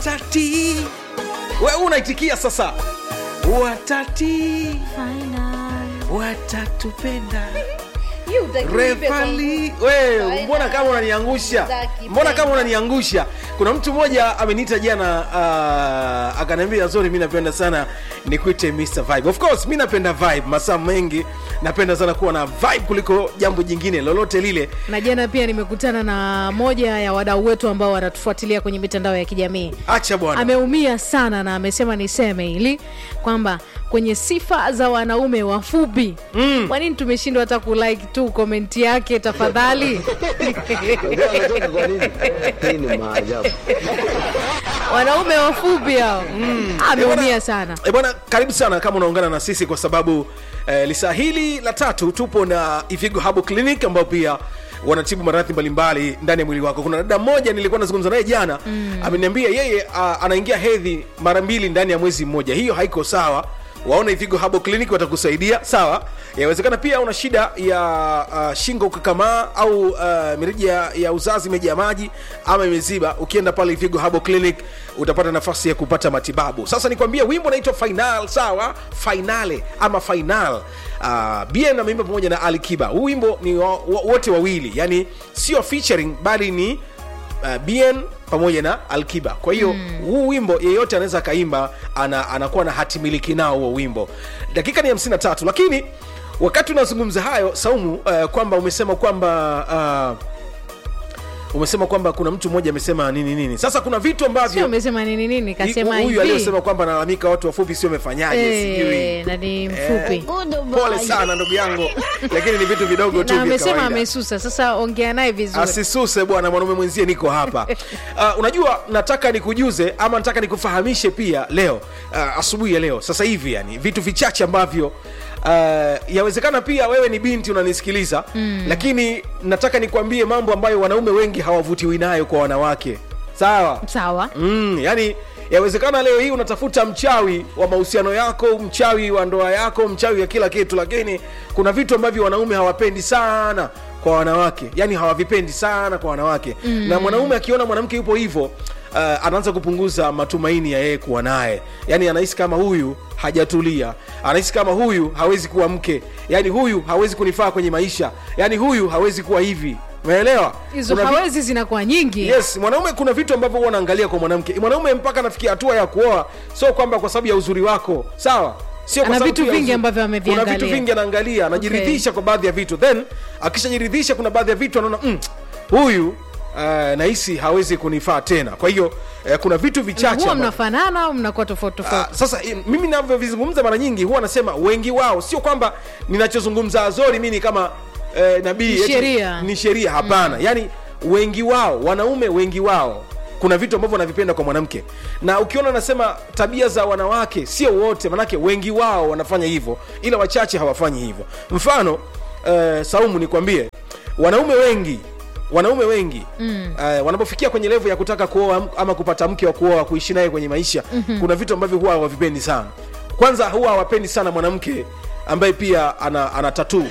watati we unaitikia sasa watati watatupenda You hutaki uimbe kwa refali nguvu. we Faina. mbona kama unaniangusha Hutaki mbona kama penda. unaniangusha kuna mtu mmoja ameniita jana uh, akaniambia zori mi napenda sana nikuite Mr. vibe of course mi napenda vibe masaa mengi napenda sana kuwa na vibe kuliko jambo jingine lolote lile na jana pia nimekutana na moja ya wadau wetu ambao wanatufuatilia kwenye mitandao ya kijamii acha bwana ameumia sana na amesema niseme hili kwamba kwenye sifa za wanaume wafupi mm. kwa nini tumeshindwa hata kulike tu komenti yake tafadhali Unajua anacheka kwa nini? Hii ni maajabu. wanaume wafupi hao mm. ameumia sana E bwana, karibu sana kama unaungana na sisi kwa sababu eh, lisaa hili la tatu tupo na Ivigo Herbal Clinic ambao pia wanatibu maradhi mbalimbali ndani ya mwili wako. Kuna dada mmoja nilikuwa nazungumza naye jana mm. ameniambia yeye uh, anaingia hedhi mara mbili ndani ya mwezi mmoja. Hiyo haiko sawa. Waona Ivigo Herbal Clinic watakusaidia, sawa. Yawezekana pia una shida ya uh, shingo kukakamaa au uh, mirija ya uzazi imejaa maji ama imeziba. Ukienda pale Ivigo Herbal Clinic utapata nafasi ya kupata matibabu. Sasa nikwambie, wimbo unaitwa Final, sawa, Finale ama Final. Uh, Bien ameimba pamoja na Ali Kiba. Huu wimbo ni wa, wa, wote wawili, yani sio featuring bali ni uh, Bien pamoja na Alkiba. Kwa hiyo huu wimbo yeyote anaweza akaimba, ana, anakuwa na hatimiliki nao huo wimbo. Dakika ni 53 lakini wakati unazungumza hayo Saumu, uh, kwamba umesema kwamba uh, umesema kwamba kuna mtu mmoja amesema nini nini. Sasa kuna vitu sio ambavyo umesema nini nini kasema huyu hivi aliyosema kwamba analalamika watu wafupi sio amefanyaje, Eh, sijui na ni mfupi pole sana ndugu yangu, lakini ni vitu vidogo tu na vya amesema kawaida. amesusa sasa ongea naye vizuri asisuse bwana mwanaume mwenzie niko hapa uh, unajua nataka nikujuze ama nataka nikufahamishe pia leo uh, asubuhi ya leo sasa hivi yani vitu vichache ambavyo uh, yawezekana pia wewe ni binti unanisikiliza mm. lakini nataka nikwambie mambo ambayo wanaume wengi hawavutiwi nayo kwa wanawake sawa sawa mm, yani yawezekana leo hii unatafuta mchawi wa mahusiano yako mchawi wa ndoa yako mchawi wa kila kitu lakini kuna vitu ambavyo wanaume hawapendi sana kwa wanawake yani hawavipendi sana kwa wanawake mm. na mwanaume akiona mwanamke yupo hivyo uh, anaanza kupunguza matumaini ya yeye kuwa naye yani anahisi kama huyu hajatulia anahisi kama huyu hawezi kuwa mke yani huyu hawezi kunifaa kwenye maisha yani huyu hawezi kuwa hivi umeelewa hizo Kuna vi- hawezi zinakuwa nyingi yes mwanaume kuna vitu ambavyo huwa anaangalia kwa mwanamke mwanaume mpaka anafikia hatua ya kuoa sio kwamba kwa sababu ya uzuri wako sawa sio kwa Ana sababu vitu tu ya vingi uzuri. ambavyo kuna ameviangalia. vitu vingi anaangalia anajiridhisha kwa baadhi ya vitu then akishajiridhisha kuna baadhi ya vitu anaona mm, huyu uh, nahisi hawezi kunifaa tena kwa hiyo uh, kuna vitu vichache huwa ambavyo- mnafanana au mnakuwa tofauti Ah, tofauti sasa eh, mimi navyovizungumza mara nyingi huwa nasema wengi wao sio kwamba ninachozungumza azori mi ni kama eh, nabii Ni eti sheria. ni sheria hapana mm. yaani wengi wao wanaume wengi wao kuna vitu ambavyo wanavipenda kwa mwanamke na ukiona nasema tabia za wanawake sio wote manake wengi wao wanafanya hivyo ila wachache hawafanyi hivyo mfano eh, saumu nikwambie wanaume wengi wanaume wengi mm. uh, wanapofikia kwenye levo ya kutaka kuoa am- ama kupata mke wa kuoa kuishi naye kwenye maisha mm-hmm. kuna vitu ambavyo huwa hawavipendi sana kwanza huwa hawapendi sana mwanamke ambaye pia ana, ana tatuu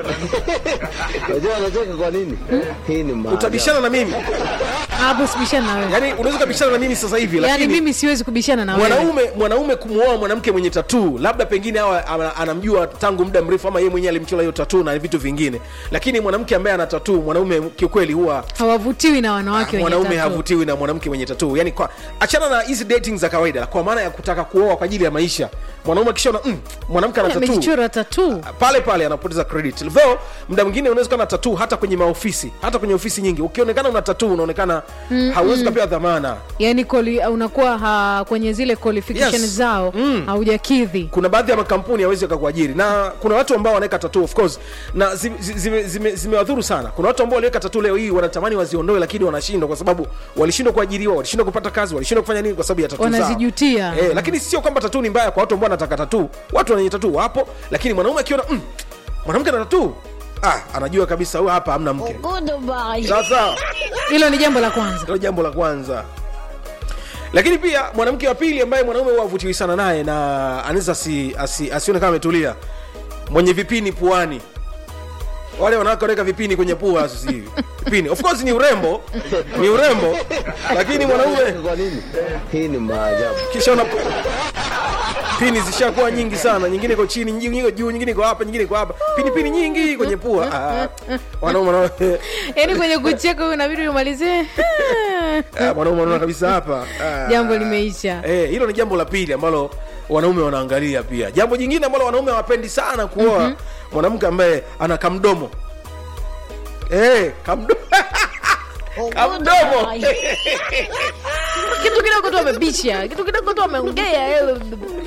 Unajua anacheka kwa nini? Hii ni maajabu. utabishana na mimi hapo sibishana na wewe yani unaweza ukabishana na mimi sasa hivi yaani lakini mimi siwezi kubishana na wewe mwanaume mwanaume kumwoa mwanamke mwenye tatuu labda pengine awa ana- anamjua tangu muda mrefu ama yeye mwenyewe alimchola hiyo tatuu na vitu vingine lakini mwanamke ambaye ana tatuu mwanaume kiukweli huwa hawavutiwi na wanawake wenye mwanaume tattoo. havutiwi na mwanamke mwenye tatuu yani kwa achana na hizi dating za kawaida kwa maana ya kutaka kuoa kwa ajili ya maisha mwanaume akishaona mm, mwanamke ana tatuu amejichora tatu pale pale anapoteza credit though muda mwingine unaweza kuwa na tatuu hata kwenye maofisi hata kwenye ofisi nyingi ukionekana una tatuu unaonekana mm, hauwezi ukapewa dhamana yani koli, unakuwa ha, kwenye zile qualification Yes. zao Mm. haujakidhi kuna baadhi ya makampuni hawezi akakuajiri na kuna watu ambao wanaweka tatu of course na zimewadhuru zime, zime, zimewadhuru sana kuna watu ambao waliweka tatu leo hii wanatamani waziondoe lakini wanashindwa kwa sababu walishindwa kuajiriwa walishindwa kupata kazi walishindwa kufanya nini kwa sababu ya tatu zao Wanazijutia. eh, lakini sio kwamba tatu ni mbaya kwa watu ambao wanataka tatu watu wenye tatu wapo lakini mwanaume akiona mm, mwanamke na tatu ah, anajua kabisa huyu hapa hamna mke sasa hilo ni jambo la kwanza hilo jambo la kwanza lakini pia mwanamke wa pili ambaye mwanaume huwa avutiwi sana naye na anaweza asi, asi, asione kama ametulia mwenye vipini puani wale wanawake wanaweka vipini kwenye pua sasa hivi vipini of course ni urembo ni urembo lakini mwanaume Kwa nini? Hii ni maajabu. kisha una pini zishakuwa nyingi sana nyingine iko chini nyingine iko juu nyingine iko hapa nyingine iko hapa pini pini nyingi kwenye pua Ah, wanaume wanaume yaani kwenye kucheka huyu inabidi umalizie Ah, mwanaume anaona kabisa hapa Ah. jambo limeisha Eh, hilo ni jambo la pili ambalo wanaume wanaangalia pia jambo jingine ambalo wanaume hawapendi sana kuoa mwanamke ambaye ana kamdomo eh, kamdo kamdomo kitu kidogo tu amebisha kitu kidogo tu ameongea eh.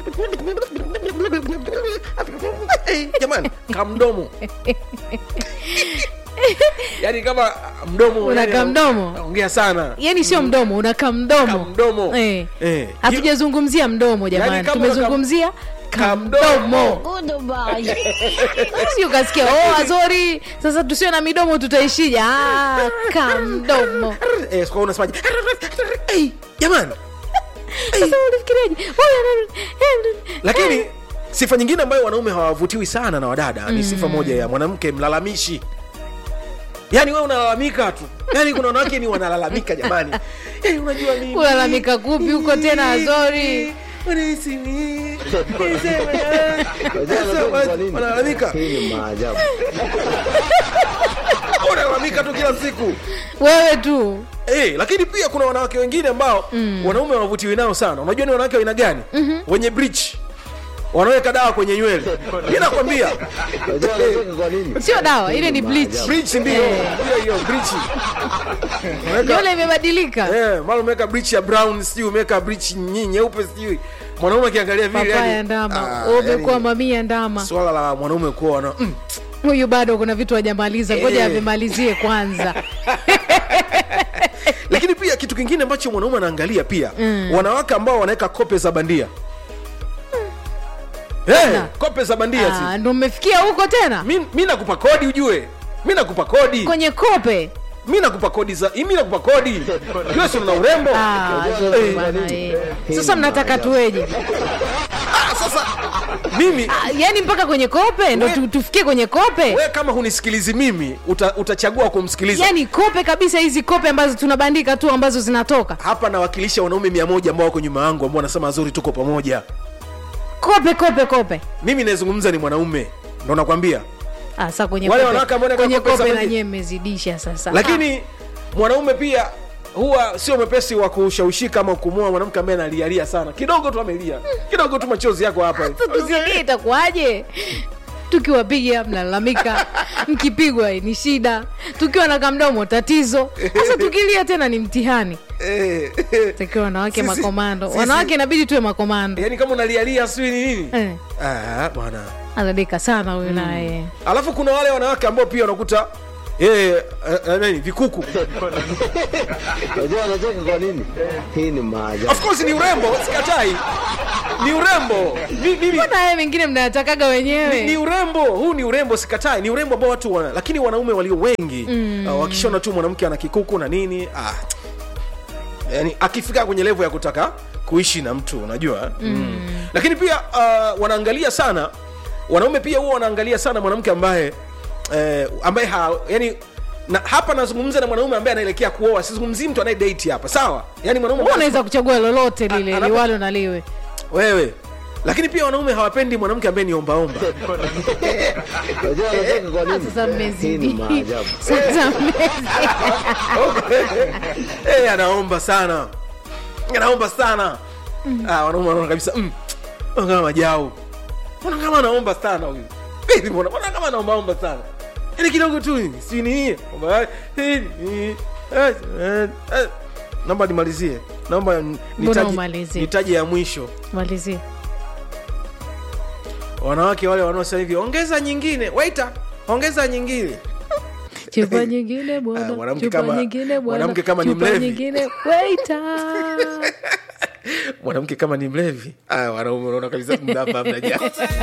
Eh, jamani kamdomo yaani kama mdomo Una yani, kamdomo? ongea sana yaani sio mdomo una kamdomo Kamdomo. eh. Eh. hatujazungumzia mdomo jamani Yaani kama tumezungumzia kamdomo. kamdomo si ukasikia oh azori sasa tusiwe na midomo tutaishija ah, kamdomo eh, kwa unasemaje Eh, jamani sasa ulifikiriaje lakini sifa nyingine ambayo wanaume hawavutiwi sana na wadada ni sifa moja ya mwanamke mlalamishi yaani wewe unalalamika tu yaani kuna wanawake ni wanalalamika jamani yaani unajua mimi Kulalamika kupi huko tena, Azori? Unahisi nini? Unajua anacheka kwa nini? wanalalamika Hii ni maajabu. unalalamika tu kila siku wewe tu Eh, lakini pia kuna wanawake wengine ambao wanaume hawavutiwi nao sana unajua ni wanawake wa aina gani wenye bridge wanaweka dawa kwenye nywele mi nakwambia Unajua anacheka kwa nini? sio dawa ile ni bleach bridge ndio Eh. hiyo hiyo bridge Unaweka- nywele imebadilika Eh, mara umeweka bleach ya brown sijui umeweka bleach nyi- nyeupe sijui mwanaume akiangalia vile papaya yani, ndama ah, umekuwa yani, mamia ndama swala la mwanaume kuwa na mm, huyu bado kuna vitu hajamaliza ngoja Eh. avimalizie kwanza lakini pia kitu kingine ambacho mwanaume anaangalia pia wanawake ambao wanaweka kope za bandia hey, Na. kope za bandia Ah, si ndo mmefikia huko tena mi, mi nakupa kodi ujue mi nakupa kodi kwenye kope mi nakupa kodi za mi nakupa kodi jue si una urembo Ah, Unajua Zori anacheka kwa bwana, nini? eh. Hii sasa ni mnataka maajabu. tuweje ah, sasa mimi Ah, yaani mpaka kwenye kope ndo We- tu, tufikie kwenye kope we kama hunisikilizi mimi uta, utachagua kumsikiliza yaani kope kabisa hizi kope ambazo tunabandika tu ambazo zinatoka hapa nawakilisha wanaume mia moja ambao wako nyuma yangu ambao wanasema zuri tuko pamoja kope kope kope mimi nayezungumza ni mwanaume ndo nakwambia Ah, sasa kwenye Wale kope, wanawake ambao wanaweka kwenye kope za kope na bandia. nyewe mmezidisha sasa lakini mwanaume pia huwa sio mwepesi wa kushawishika ama kumua mwanamke ambaye analialia sana kidogo tu amelia kidogo tu machozi yako hapa Sasa tusilie itakuwaje tukiwapiga mnalalamika mkipigwa ni shida tukiwa na kamdomo tatizo sasa tukilia tena ni mtihani Eh, eh. takiwa wanawake Sisi- makomando sisi- wanawake inabidi tuwe makomando yaani kama unalialia sijui ni nini eh, Ah, bwana anadeka sana huyu naye alafu kuna wale wanawake ambao pia wanakuta eh, eh, eh, nini vikuku Unajua anacheka kwa nini? Hii ni maajabu. of course ni urembo sikatai ni urembo Mi- mimi mbona haya mengine mnayatakaga ni, wenyewe ni urembo huu ni urembo sikatai ni urembo ambao watu wana lakini wanaume walio wengi mm. uh, wakishona tu mwanamke ana kikuku na nini ah, yani akifika kwenye levo ya kutaka kuishi na mtu unajua mm. Mm. lakini pia uh, wanaangalia sana wanaume pia huwa wanaangalia sana mwanamke ambaye eh, ambaye ha, yani na hapa nazungumza na mwanaume ambaye anaelekea kuoa sizungumzii mtu anaye date hapa sawa yani mwanaume Wewe ambaye- unaweza kuchagua lolote lile anapo- liwalo na liwe wewe lakini pia wanaume hawapendi mwanamke ambaye ni ombaomba Unajua anacheka kwa Ah, nini? sasa Hii mmezidi ni maajabu. sasa mmezidi hey, anaomba sana anaomba sana ah, wanaume wanaona kabisa mm, mbona kama majau mbona kama anaomba sana huyu Baby, mbona mbona kama anaombaomba sana yani kidogo tu hivi, si ni hii Kwamba, eh, eh, eh, eh, eh. naomba nimalizie naomba n- Mbona nitaje- umalizie? nitaje ya mwisho malizie wanawake wale wanaosema hivi ongeza nyingine waita ongeza nyingine chupa nyingine Ah, bwana mwanamke chupa kama- nyingine bwana mwanamke kama ni chupa mlevi. nyingine waita mwanamke kama ni mlevi ah, wanaume unaona kabisa mnapa mnajaa